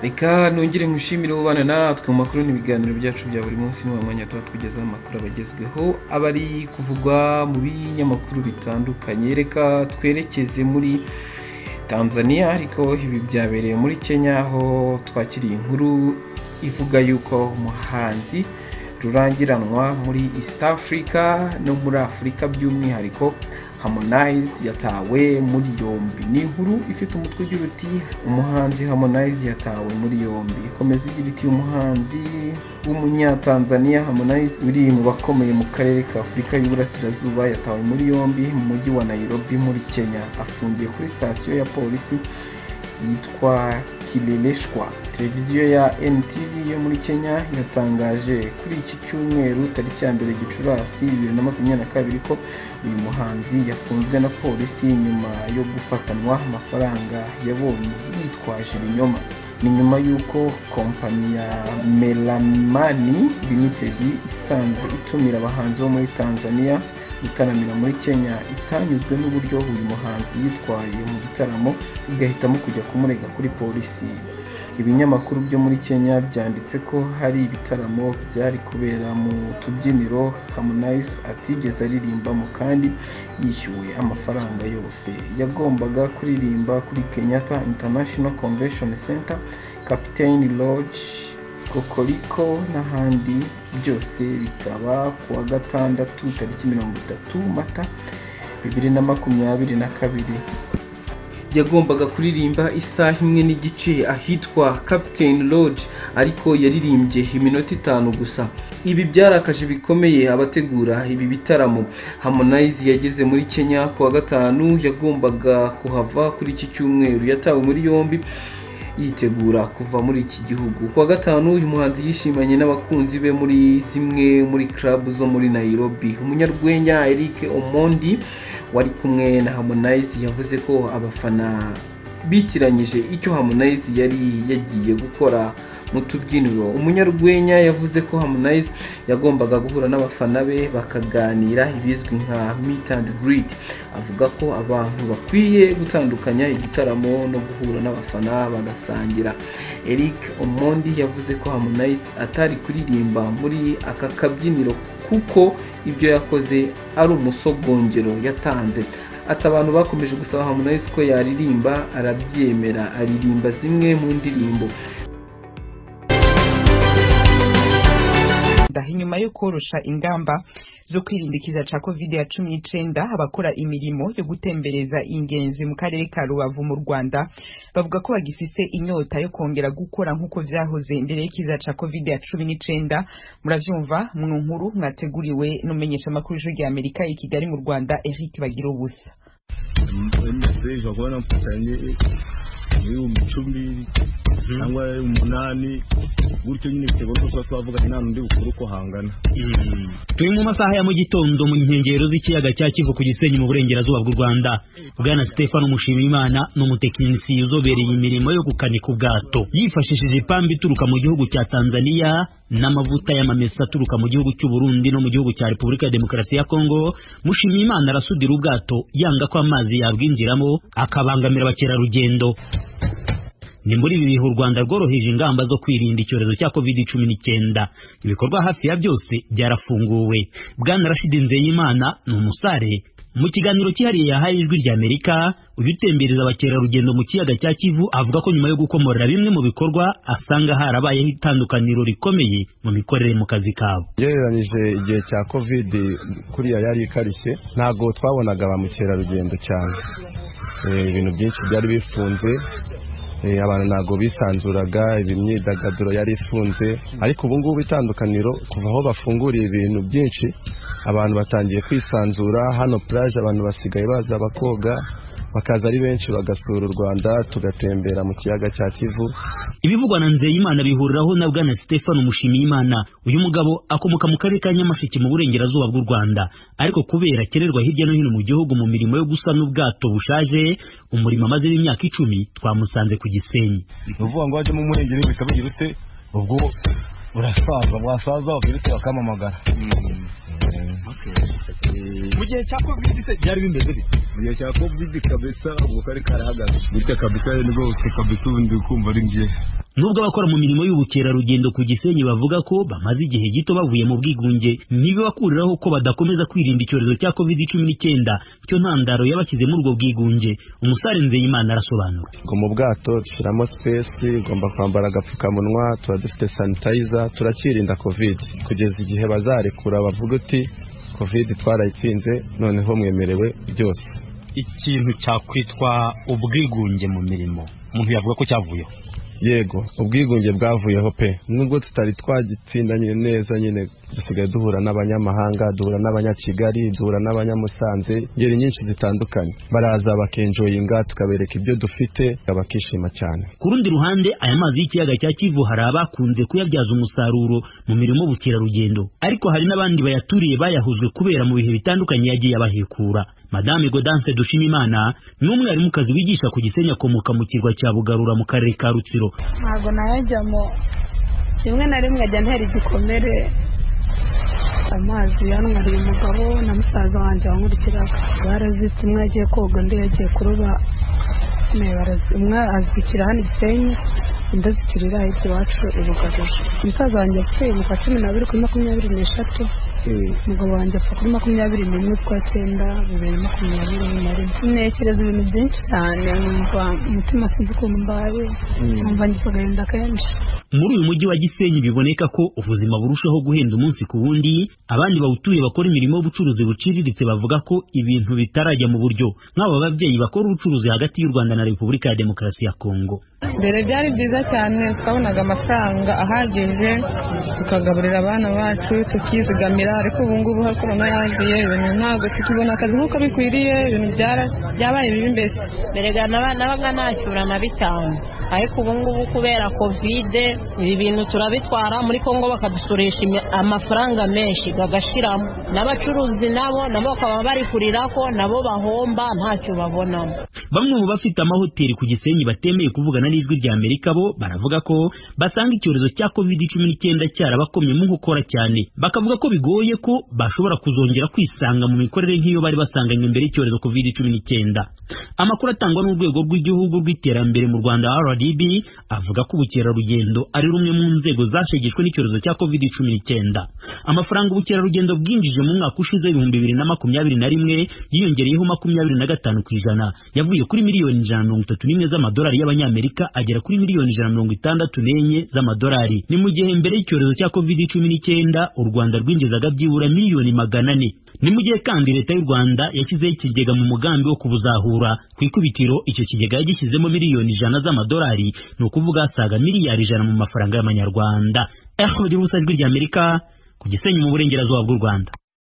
reka nongere nkushimire ubana natwe mu makuru n'ibiganiro byacu bya buri munsi ni mwanya tuba tugezaho amakuru abagezweho aba ari kuvugwa mu binyamakuru bitandukanye reka twerekeze muri tanzania ariko ibi byabereye muri kenya aho twakiriye inkuru ivuga yuko umuhanzi rurangiranwa muri east africa no muri afurika by'umwihariko harmonize yatawe muri yombi ni inkuru ifite umutwe ugira uti umuhanzi harmonize yatawe muri yombi ikomeza igira iti umuhanzi w'umunyatanzania harmonize uri mu bakomeye mu karere ka afurika y'uburasirazuba yatawe muri yombi mu mujyi wa nairobi muri kenya afungiye kuri sitasiyo ya polisi yitwa kirereshwa televiziyo ya ntv yo muri kenya yatangaje kuri iki cyumweru tariki ya mbere gicurasi bibiri na makumyabiri na kabiri ko uyu muhanzi yafunzwe na polisi nyuma yo gufatanwa amafaranga yabonye yitwaje ibinyoma ni nyuma y'uko kompanyi ya melamani limited isanzwe itumira abahanzi bo muri tanzania gutaramira muri kenya itanyuzwe n'uburyo uyu muhanzi yitwaye mu gitaramo igahitamo kujya kumurega kuri polisi ibinyamakuru byo muri kenya byanditse ko hari ibitaramo byari kubera mu tubyiniro harmonize atigeze aririmbamo kandi yishyuwe amafaranga yose yagombaga kuririmba kuri kenyatta international convention center captain lodge kokoriko n'ahandi byose bikaba ku wa gatandatu tariki mirongo itatu mata bibiri na makumyabiri na kabiri yagombaga kuririmba isaha imwe n'igice ahitwa Captain Lodge ariko yaririmbye iminota itanu gusa ibi byarakaje bikomeye abategura ibi bitaramo Harmonize yageze muri Kenya ku wa gatanu yagombaga kuhava kuri iki cyumweru yatawe muri yombi yitegura kuva muri iki gihugu ku wa gatanu uyu muhanzi yishimanye n'abakunzi be muri zimwe muri club zo muri Nairobi umunyarwenya Eric Omondi wari kumwe na Harmonize yavuze ko abafana bitiranyije icyo Harmonize yari yagiye gukora mu tubyiniro umunyarwenya yavuze ko Harmonize yagombaga guhura n'abafana be bakaganira ibizwi nka meet and greet avuga ko abantu bakwiye gutandukanya igitaramo no guhura n'abafana bagasangira Eric Omondi yavuze ko Harmonize atari kuririmba muri aka kabyiniro kuko ibyo yakoze ari umusogongero yatanze ati abantu bakomeje gusaba Harmonize ko yaririmba arabyemera aririmba zimwe mu ndirimbo inyuma yo korosha ingamba zo kwirindikiza cya covid cumi n'icyenda abakora imirimo yo gutembereza ingenzi mu karere ka rubavu mu rwanda bavuga ko bagifise inyota yo kongera gukora nk'uko byahoze mbere y'ikiza cya covid cumi n'icyenda murabyumva mu nkuru mwateguriwe n'umenyeshamakuru ijwi ry'amerika i kigali mu rwanda eric bagira ubusa ibihumbi icumi cyangwa umunani gutyo nyine biterwa n'uko tuba twavuga nta n'undi bukuru uko hangana turi mu masaha ya mu gitondo mu nkengero z'ikiyaga cya kivu ku gisenyi mu burengerazuba bw'u rwanda bwana stefano mushimimana ni umutekinisiye uzobereye imirimo yo gukanika ubwato yifashishije ipamba ituruka mu gihugu cya tanzania n'amavuta y'amamesa aturuka mu gihugu cy'u Burundi no mu gihugu cya Repubulika ya Demokarasi ya Kongo Mushimiyimana arasudira ubwato yanga ko amazi yabwinjiramo akabangamira abakerarugendo ni muri ibi bihe u Rwanda rworoheje ingamba zo kwirinda icyorezo cya covid cumi n'icyenda ibikorwa hafi ya byose byarafunguwe bwana Rashid Nzeyimana ni umusare mu kiganiro cyihariye yahaye ijwi rya Amerika uyu utembereza abakerarugendo mu kiyaga cya Kivu avuga ko nyuma yo gukomorera bimwe mu bikorwa asanga harabayeho itandukaniro rikomeye mu mikorere mu kazi kabo ugereranyije igihe cya covid kuriya yari ikarishye ntabwo twabonaga ba mukerarugendo cyane ibintu byinshi byari bifunze abantu ntabwo bisanzuraga imyidagaduro yari ifunze ariko ubu ngubu itandukaniro kuva aho bafunguriye ibintu byinshi abantu batangiye kwisanzura hano puraje abantu basigaye baza bakoga bakaza ari benshi bagasura u Rwanda tugatembera mu kiyaga cya Kivu ibivugwa na Nzeyimana bihuriraho na bwana Stefano Mushimiyimana uyu mugabo akomoka mu karere ka Nyamasheke mu burengerazuba bw'u Rwanda ariko kubera akenerwa hirya no hino mu gihugu mu mirimo yo gusana ubwato bushaje umurimo amazemo imyaka icumi twamusanze ku Gisenyi ni ukuvuga ngo wajyemo umurengera bikabigira ute ubwo urasaza wasaza wagira ute bakamamagara mu gihe cya covid se byari bimeze bite mu gihe cya covid kabisa ubwo kari karahagaze gutya kabisa nibwo kabisa ubundi kumva ari byiza nubwo abakora mu mirimo y'ubukerarugendo ku gisenyi bavuga ko bamaze igihe gito bavuye mu bwigunge ntibibakuriraho ko badakomeza kwirinda icyorezo cya covid cumi n'icyenda cyo ntandaro yabashyize muri ubwo bwigunge umusare nzeyimana arasobanura ngo mu bwato dushyiramo sipesi ugomba kwambara agapfukamunwa tuba dufite sanitayiza turakirinda kovide kugeza igihe bazarekura bavuga uti kovide twarayitsinze noneho mwemerewe byose ikintu cyakwitwa ubwigunge mu mirimo umuntu yavuga ko cyavuyeho yego ubwigunge bwavuyeho pe nubwo tutari twagitsinda nyine neza nyine dusigaye duhura n'abanyamahanga duhura n'abanyakigali duhura n'abanyamusanze ingeri nyinshi zitandukanye baraza bakenjoyinga tukabereka ibyo dufite bakishima cyane ku rundi ruhande aya mazi y'ikiyaga cya kivu hari abakunze kuyabyaza umusaruro mu mirimo y'ubukerarugendo ariko hari n'abandi bayaturiye bayahuzwe kubera mu bihe bitandukanye yagiye abahekura madame godance dushimimana ni umwarimukazi wigisha ku gisenya akomoka mu kirwa cya bugarura mu karere ka rutsiro ntabwo nayajyamo rimwe na rimwe ajya ntera igikomere amazi yanwariye umugabo na musaza wanjye wankurikiraga barazitse umwe yagiye koga undi yagiye kuroba umwe azikira hano igisenyi undi azikirira hirya iwacu ibugaruje umusaza wanjye afite umukwa cumi n'abiri kuri makumyabiri n'eshatu umugabo wanjye apfa kuri makumyabiri n'imwe z'ukwa cyenda bibiri na makumyabiri na rimwe ntekereza ibintu byinshi cyane numva umutima sinzi ukuntu mbaye numva ngize agahinda kenshi muri uyu mujyi wa gisenyi biboneka ko ubuzima burushaho guhenda umunsi ku wundi abandi bawutuye bakora imirimo y'ubucuruzi buciriritse bavuga ko ibintu bitarajya mu buryo nk'aba babyeyi bakora ubucuruzi hagati y'u rwanda na repubulika ya demokarasi ya kongo mbere byari byiza cyane twabonaga amafaranga ahagije tukagaburira abana bacu tukizigamira ariko ubu ngubu korona yagiye ibintu ntabwo tukibona akazi nk'uko bikwiriye ibintu byabaye bibi mbese mbere nabaga nashyura na bitanu ariko ubu ngubu kubera kovide ibi bintu turabitwara muri kongo bakadusurisha amafaranga menshi agashiramo n'abacuruzi nabo nabo bakaba bari kurira ko nabo bahomba ntacyo babonamo bamwe mu bafite amahoteli ku gisenyi batemeye kuvugana n'ijwi rya amerika bo baravuga ko basanga icyorezo cya covid cumi n'icyenda cyarabakomyemo gukora cyane bakavuga ko bigoye ko bashobora kuzongera kwisanga mu mikorere nk'iyo bari basanganywe mbere y'icyorezo covid cumi n'icyenda amakuru atangwa n'urwego rw'igihugu rw'iterambere mu rwanda rdb avuga ko ubukerarugendo ari rumwe mu nzego zashegeshwe n'icyorezo cya covid cumi n'icyenda amafaranga ubukerarugendo bwinjije mu mwaka ushize ibihumbi bibiri na makumyabiri na rimwe yiyongereyeho makumyabiri na gatanu ku ijana yavuye kuri miliyoni ijana na mirongo itatu n'imwe z'amadolari y'abanyamerika agera kuri miliyoni ijana na mirongo itandatu n'enye z'amadolari ni mu gihe mbere y'icyorezo cya covid cumi n'icyenda u rwanda rwinjizaga byibura miliyoni magana ane ni mu gihe kandi leta y'u rwanda yashyizeho ikigega mu mugambi wo kubuzahura ku ikubitiro icyo kigega yagishyizemo miliyoni ijana z'amadolari ni ukuvuga asaga miliyari ijana mu mafaranga y'amanyarwanda ehudi busanzwe ry'amerika ku gisenyi mu burengerazuba bw'u rwanda